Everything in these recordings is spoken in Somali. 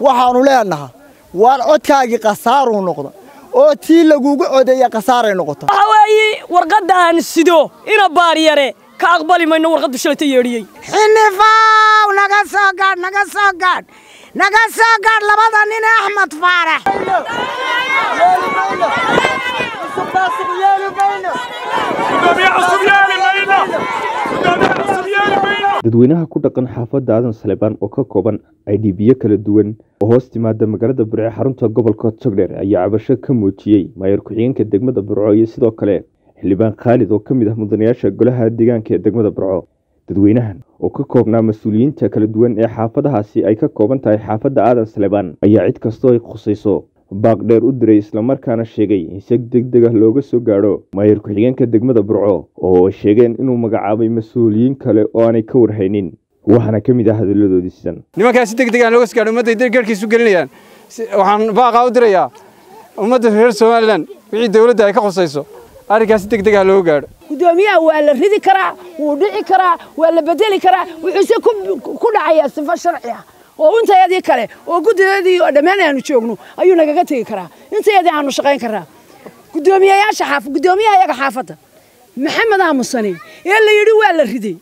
waxaannu leenaha waar codkaagii khasaaruu noqda oo tii lagugu codeeya khasaaray noqota waxa weeye warqadda aan sido ina baaryare ka aqbali mayno warqaddu shalayta yeedhiyey xinifaw naga soo gaadh naga soo gaadh naga soo gaadh labada nin ee axmed faarax dadweynaha ku dhaqan xaafadda aadan salebaan oo ka kooban idbiyo kala duwan oo hoos timaada magaalada burco xarunta gobolka togdheer ayaa cabasho ka muujiyey maayar ku-xigeenka degmada burco iyo sidoo kale xildhibaan khaalid oo ka mid ah mudanayaasha golaha deegaanka ee degmada burco dadweynahan oo ka koobnaa mas-uuliyiinta kala duwan ee xaafadahaasi ay ka kooban tahay xaafadda aadan salebaan ayaa cid kastoo ay khusayso baaq dheer u diray islamarkaana sheegay in si deg deg ah looga soo gaadho maayar ku-xigeenka degmada burco oo sheegeen inuu magacaabay mas-uuliyiin kale oo aanay ka warhaynin waxaana ka mid ah hadalladoodii sidan nimankaas si deg deg aan looga soo gaadho ummadday garhkiisu gelinayaan waxaan baaqaa u dirayaa ummadda reer somalilan wixii dowladda ay ka khusayso arrinkaas si deg deg ah looga gaadho gudoomiyaha waa la ridi karaa wuu dhici karaa waa la bedeli karaa wuxuuse ku dhacayaa sifo sharci ah oo intayadii kale oo guddideedii oo dhammaan aanu joogno ayuu nagaga tegi karaa intayadii aanu shaqayn karaa gudoomiyayaasha xaaf gudoomiyaha iyaga xaafadda maxamed aamusane ee la yidhi waa la riday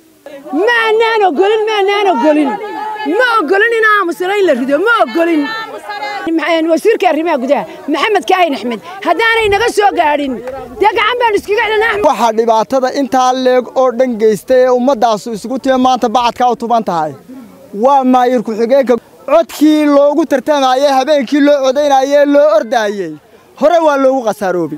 ma anaan ogolin ma anaan ogolin ma ogolin in aamusane in la rido ma ogolin wasiirka arrimaha gudaha maxamed kaahin axmed haddaanay naga soo gaadhin dee gacan baanu iskaga celina waxaa dhibaatada intaa leeg oo dhan geystay ee ummaddaasu isugu timi maanta bacadkaa u tuban tahay waa maayir ku-xigeenka codkii loogu tartamayey habeenkii loo codaynayee loo ordaayey hore waa loogu khasaaroobay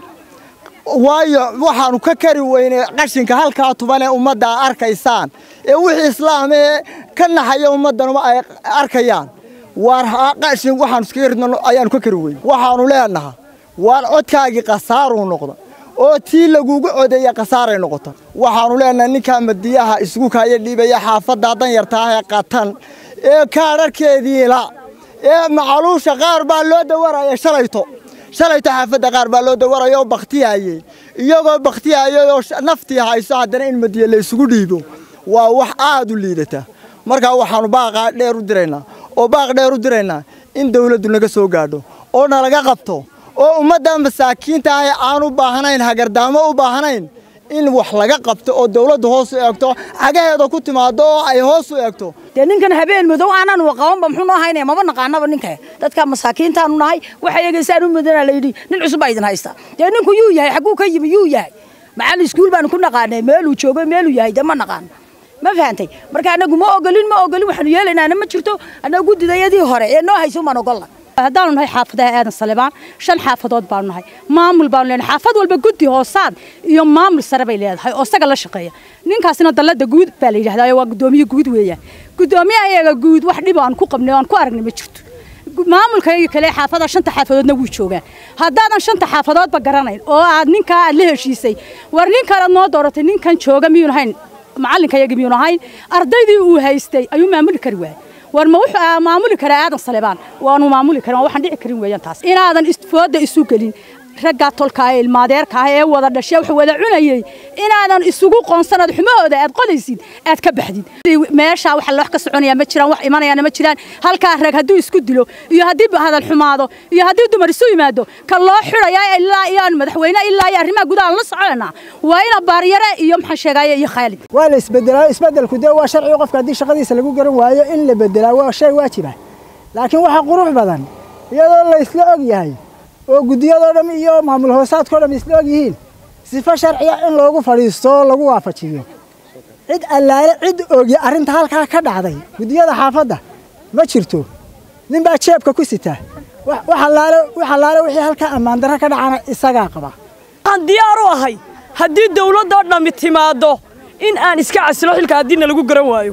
waayo waxaannu ka kari weynay qashinka halkaa tuban ee ummadda a arkaysaan ee wixii islaamee ka naxaya ummaddanuma ay arkayaan waar qashin waxaanu iskaga ridno ayaannu ka kari weynay waxaannu leenaha waar codkaagii khasaaruu noqda oo tii lagugu codeeya khasaaray noqota waxaannu leenahay ninkaa madiyaha isugu kaaya dhiibaya xaafadda danyartaah ee qatan ee kaadharhkeediila ee macaluusha qaar baa loo dawaraya shalayto shalayto xaafadda qaar baa loo dawaraya oo bakhtiyayey iyagoo bakhtiyayay oo naftii hayso haddana in madiya la isugu dhiibo waa wax aad u liidata markaa waxaannu baaqaa dheer u diraynaa oo baaq dheer u diraynaa in dawladdu naga soo gaadho oo nalaga qabto oo ummadda masaakiinta ah ee aan u baahnayn hagardaamo u baahnayn in wax laga qabto oo dawladdu hoos u eegto cagaheeda ku timaado oo ay hoos u eegto dee ninkan habeen madow aanan waqabanba muxuu noo haynaya maba naqaanaba ninka dadka masaakiintaanu nahay waxa eegaysaan u mudana la yidhi nin cusub baa idin haysta dee ninku yuu yahay xagguu ka yimi yuu yahay macallin iskuul baanu ku naqaanay meeluu joogo meeluu yahay dee ma naqaano ma fahantay marka anagu ma ogolin ma ogolin waxaanu yeelaynaana ma jirto annaga guddidayadii hore ee noo hayso umaan ogolla haddaanu nahay xaafadaha aadan salebaan shan xaafadood baanu nahay maamul baanu leenahay xaafad walba guddi hoosaad iyo maamul sare bay leedahay oo isaga la shaqeeya ninkaasina dallada guud baa la yidhahdaa waa guddoomiye guud weeyaan guddoomiyaha iyaga guud wax dhib aan ku qabnay aan ku aragnay ma jirto maamulka iyaga kale xaafada shanta xaafadoodna wuu joogaan haddaadan shanta xaafadoodba garanayn oo aad ninkaa aad la heshiisay war nin kalead noo dooratay ninkan jooga miyuun ahayn macallinka iyaga miyuun ahayn ardaydii uu haystay ayuu maamuli kari waayay war ma wuxuu maamuli karaa aadan salebaan waanu maamuli karin waxaan dhici karin weeyaan taas inaadan fooda isu gelin raggaa tolka ee ilmaadeerka ah ee wada dhashay wax wada cunayay inaadan isugu qoonsanad xumahooda aad qodaysid aad ka baxdid meesha waxa wax ka soconaya ma jiraan wax imanayaana ma jiraan halkaa rag hadduu isku dilo iyo haddii hadal xumaado iyo haddii dumar isu yimaado ka loo xidhaya ilaa iyo aan madaxweyne ilaa iyo arrimaha gudaha la soconayna waa ina baaryare iyo maxaan sheegaya iyo khaalid waa la isbedelaa isbedelku dee waa sharci qofka haddii shaqadiisa lagu garan waayo in la bedelaa waa shay waajiba laakiin waxaa qurux badan iyadoo la isla og yahay oo guddiyadoo dham iyo maamul hoosaadkao dham isla og yihiin sifo sharciya in loogu fadhiisto oo lagu waafajiyo cid allaale cid ogi arrinta halkaa ka dhacday guddiyada xaafadda ma jirto nin baa jeebka ku sita wax allaale wixii halkaa ammaan darro ka dhacana isagaa qaba waxaan diyaar u ahay haddii dawladdoo dhammi timaaddo in aan iska casilo xilka haddiina lagu garan waayo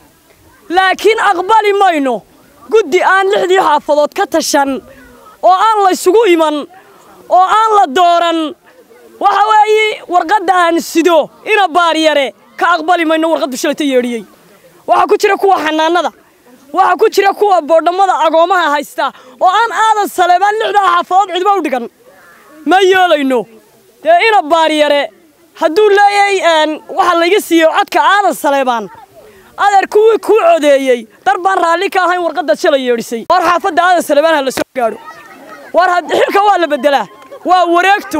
laakiin aqbali mayno guddi aan lixdii xaafadood ka tashan oo aan laysugu iman oo aan la dooran waxa weeye warqadda aan sido ina baaryare ka aqbali mayno warqaddu shalayta yeedhiyey waxaa ku jira kuwa xanaanada waxaa ku jira kuwa boodhammada agoomaha haysta oo aan aadan saleebaan lixdaa xaafadood cidba u dhigan ma yeelayno dee ina baaryare hadduu leeyahay waxa layga siiyo codka aadan saleebaan adeer kuwii kuu codeeyey dar baan raalli ka ahayn warqaddaad shalay yeedhisay war xaafadda aadan salebaan ha la soo gaadho war xilka waa la beddelaa waa wareegto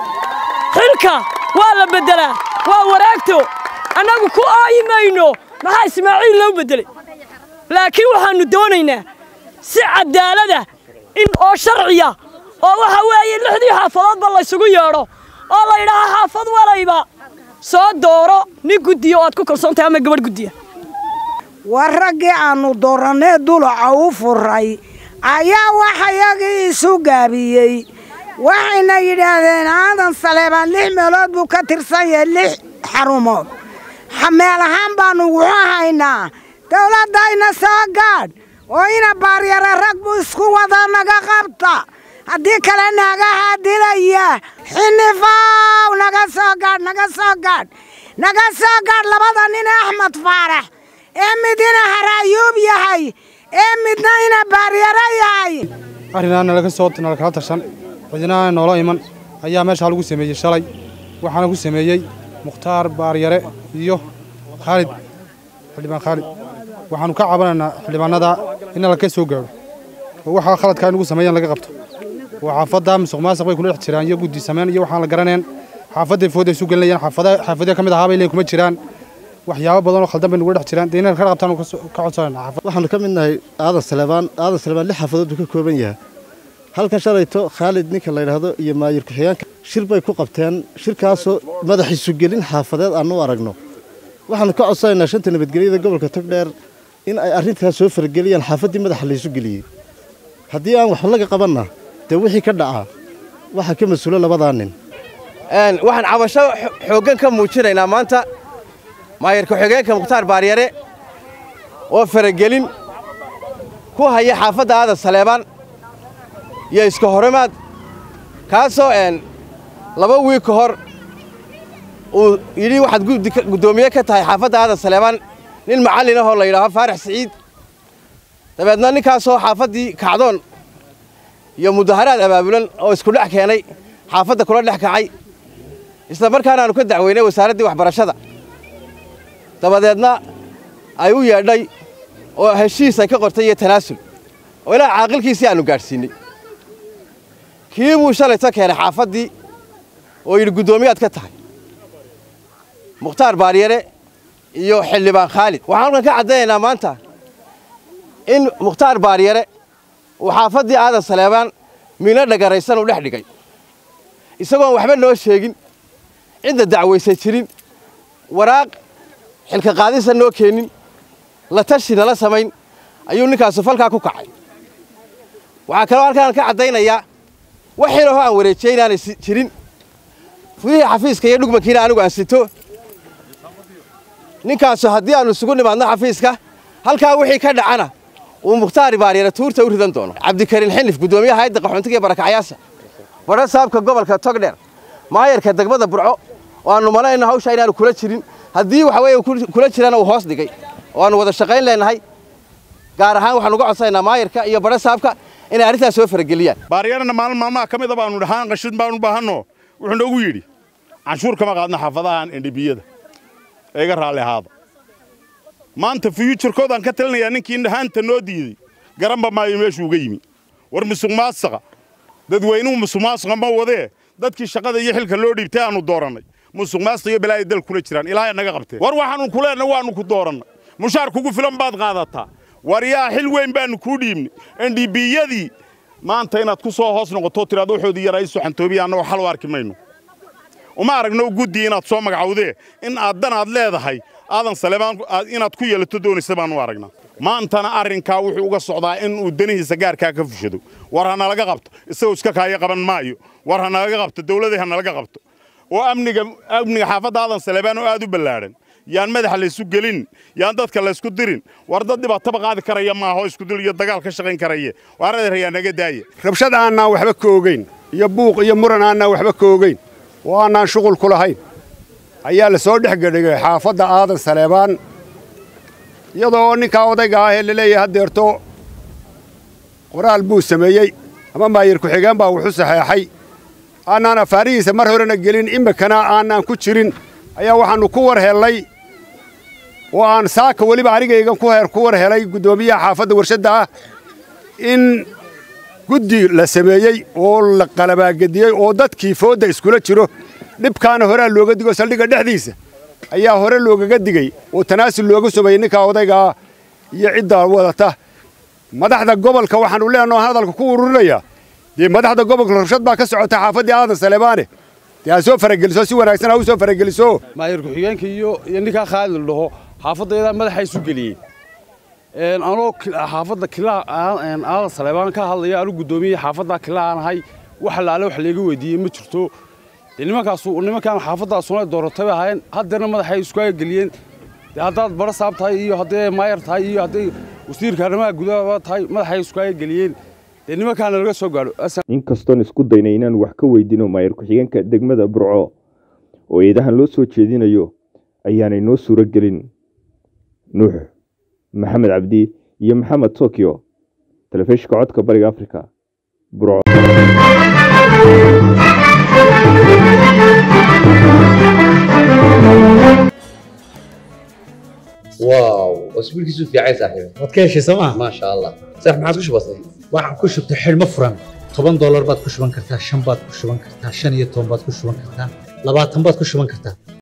xilka waa la beddelaa waa wareegto annagu ku aayi mayno maxaa ismaaciil loo beddelay laakiin waxaannu doonaynaa si caddaalada in oo sharciya oo waxa weeye lixdii xaafadoodba laysugu yeedho oo la yidhaaha xaafad walayba soo dooro nin guddiya oo aad ku kalsoon tahay ama gabadh guddiya war raggii aannu doorannee dulaca u furay ayaa waxayagii isu gaabiyey waxayna yidhaahdeen aadan saleebaan lix meelood buu ka tirsan yahay lix xarumood meel ahaan baannu wuxuu haynaa dawladdayna soo gaadh oo ina baaryare rag buu isku wada naga qabta haddii kale naagahaa dilaya xinifaw naga soo gaadh naga soo gaadh naga soo gaadh labada nin axmed faarax ee midina haraayuub yahay ee midna ina baaryare yahay arrinaa nalaga soo nalakala tashan cidinaana noola iman ayaa meeshaa lagu sameeyey shalay waxaana ku sameeyey mukhtaar baaryare iyo khaalid xildhibaan khaalid waxaannu ka cabanaynaa xildhibaanada in laka soo gaadho oo waxaa khaladkaa inugu sameeyaan laga qabto oo xaafadda musuq maasuq bay kula dhex jiraan iyo guddi samayn iyo waxaan la garaneen xaafadday fooday isu gelinayaan xaafada xaafadya ka mid ahaa bay leeyihin kuma jiraan waxyaabo badan oo khaldan bay nugula dhex jiraan dee inaan ka qabtaan ka codsanayna waxaanu ka mid nahay aadan saleebaan aadan saleebaan lix xaafadood buu ka kooban yahay halkan shalayto khaalid ninka la yidhaahdo iyo maayir ku-xigeenka shir bay ku qabteen shirkaasoo madaxiisu gelin xaafadeed aanu aragno waxaanu ka codsanaynaa shanta nabadgelyada gobolka togdheer in ay arrintaas soo farageliyaan xaafaddii madaxa laysu geliyey haddii aan waxba laga qabanna dee wixii ka dhacaa waxaa ka mas-uulo labadaa nin waxaan cabasho xooggan ka muujinaynaa maanta maayir ku-xigeenka mukhtaar baaryare oo faragelin ku haya xaafadda aadan saleebaan iyo iska horimaad kaasoo laba wiig ka hor uu yidhi waxaad guddoomiye ka tahay xaafadda aadan saleebaan nin macallin ahoo la yidhaaho faarax siciid dabeedna ninkaasoo xaafaddii kacdoon iyo mudaharaad abaabulan oo isku dhex keenay xaafadda kula dhex kacay isla markaana aanu ka dacweynay wasaaraddii waxbarashada dabadeedna ay u yeedhay oo heshiis ay ka qortay iyo tanaasul oo ilaa caaqilkiisii aannu gaadhsiinnay kii buu shalayta keenay xaafaddii oo yidhi guddoomiyaad ka tahay mukhtaar baaryare iyo xildhibaan khaalid waxaan halkan ka caddaynaynaa maanta in mukhtaar baaryare uu xaafaddii aadan saleebaan miino dhagaraysan uu dhex dhigay isagoon waxba noo sheegin cidda dacwaysa jirin waraaq xilka qaadisa noo keenin la tashi nala samayn ayuu ninkaasu falkaa ku kacay waxaa kaloo halkaan ka caddaynayaa wax xilahoo aan wareejiyey inaanay jirin fudihii xafiiska iyo dhugmankiina anigu aan sito ninkaasu haddii aannu isugu nimaadno xafiiska halkaa wixii ka dhacana uu mukhtaar baaryare tuurta u ridan doono cabdikariin xinif guddoomiyaha hayadda qaxoontiga iyo barakacyaasha badha saabka gobolka togdheer maayarka degmada burco oo aannu malayno hawshaa inaanu kula jirin haddii waxa weeye kula jirana uu hoos dhigay oo aannu wada shaqayn leenahay gaar ahaan waxaanu uga codsanaynaa maayarka iyo badha saabka inay arrintaas soo farageliyaan baaryarana maalin maalmaha ka mida baanu dhahaan qashid baanu baahanno wuxuu noogu yidhi canshuur kama qaadna xaafadahan endhibiyada ee iga raalli ahaada maanta fiyuujarkoodaan ka talinayaa ninkii dhahaanta noo diiday garanba maayo meeshuu uga yimi war musuq maasaqa dadweynuhu musuq maasaqa ma wadee dadkii shaqada iyo xilka loo dhiibtay aanu doorannay musuq maasaq iyo balaayo dal kula jiraan ilaahay naga qabtee war waxaanu ku leenna waannu ku doorannay mushaar kugu filan baad qaadataa war yaa xil weyn baannu kuu dhiibnay endhibiyadii maanta inaad ku soo hoos noqoto tiraad waxoodii yaraa isu xantoobiya annagoo xal u arki mayno uma aragno guddi inaad soo magacawdee in aad dan aad leedahay aadan saleebaan inaad ku yeelato doonaysa baanu aragnaa maantana arrinkaa wuxuu uga socdaa in uu danihiisa gaarkaa ka fushado war ha nalaga qabto isagoo iska kaaya qaban maayo war ha nalaga qabto dawladii ha nalaga qabto oo amniga amniga xaafadda aadan saleebaan oo aad u ballaadhan yaan madaxa laysu gelin yaan dadka laysku dirin war dad dhibaataba qaadi karaya maaho iskudil iyo dagaal ka shaqayn karaye waar adeer ayaa naga daaya rabshad aanaan waxba ka ogeyn iyo buuq iyo muran aanaan waxba ka ogeyn oo aanaan shuqul ku lahayn ayaa la soo dhex gedhigay xaafadda aadan saleebaan iyadoo ninkaa odayga ah ee laleeyahay haddeerto qoraal buu sameeyey ama maayir ku-xigeen baa wuxu saxeexay aanaan afaarihiisa mar horena gelin iminkana aanaan ku jirin ayaa waxaannu ku war hellay oo aan saaka weliba anigaygan ku heer ku war helay guddoomiyaha xaafadda warshadda ah in guddi la sameeyey oo la qalabaagediyey oo dadkii foodda iskula jiro dhibkaana horaa looga digo saldhigga dhexdiisa ayaa hore loogaga digey oo tanaasul looga sameeyey ninkaa odaygaa iyo cidda wadata madaxda gobolka waxaanu leenaho hadalka ku ururinayaa dee madaxda gobolka rabshad baa ka socota xaafaddii aadan saleebaane dee ha soo farageliso si wanaagsan ha u soo farageliso maayir ku-xigeenka iyo iyo ninkaa khaalid la dhaho xaafaddeedaa madaxa isu geliyey anoo xaafadda kilaa aadan saleebaan ka hadlaya anu guddoomiye xaafaddaa kila aan ahay wax laale wax layga weydiiyey ma jirto dee nimankaasu nimankaan xaafaddaasuna dooratay bay ahaayeen haddeerna madaxay iskuaga geliyeen dee haddaad bara saab tahay iyo haddee maayar tahay iyo hadday wasiirka arrimaha gudaha tahay madaxay iskuaga geliyeen dee nimankaana laga soo gaadho inkastoon isku daynay inaan wax ka weydiino maayir ku-xigeenka degmada burco oo eedahan loo soo jeedinayo ayaanay noo suuro gelin nuux maxamed cabdi iyo maxamed tokyo telefishinka codka bariga afrika burco واو اسبوع كيسو في عايز صاحبي waad ka heshay sooma ما شاء الله صح ما عادش بسيط waxaan ku shubtay xidhmo furan toban doolar baad ku shuban kartaa shan baad ku shuban kartaa shan iyo toban baad ku shuban kartaa labaatan baad ku shuban kartaa